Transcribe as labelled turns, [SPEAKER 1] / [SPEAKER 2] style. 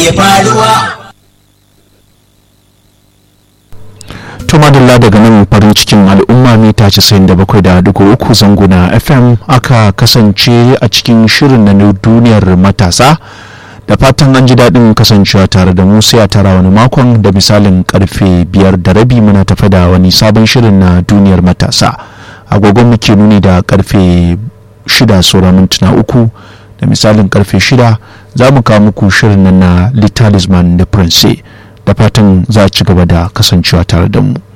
[SPEAKER 1] ke faruwa
[SPEAKER 2] tumadalla daga nan farin cikin al'umma mita 97.3 zanguna fm aka kasance a cikin shirin na duniyar matasa da fatan an ji daɗin kasancewa tare da mu sai a tara wani makon da misalin karfe biyar da rabi muna tafe da wani sabon shirin na duniyar matasa agogon muke nuni da karfe shida sauran mintuna uku da misalin karfe shida za mu kawo muku shirin nan na litalisman da prince da fatan za a ci gaba da kasancewa tare da mu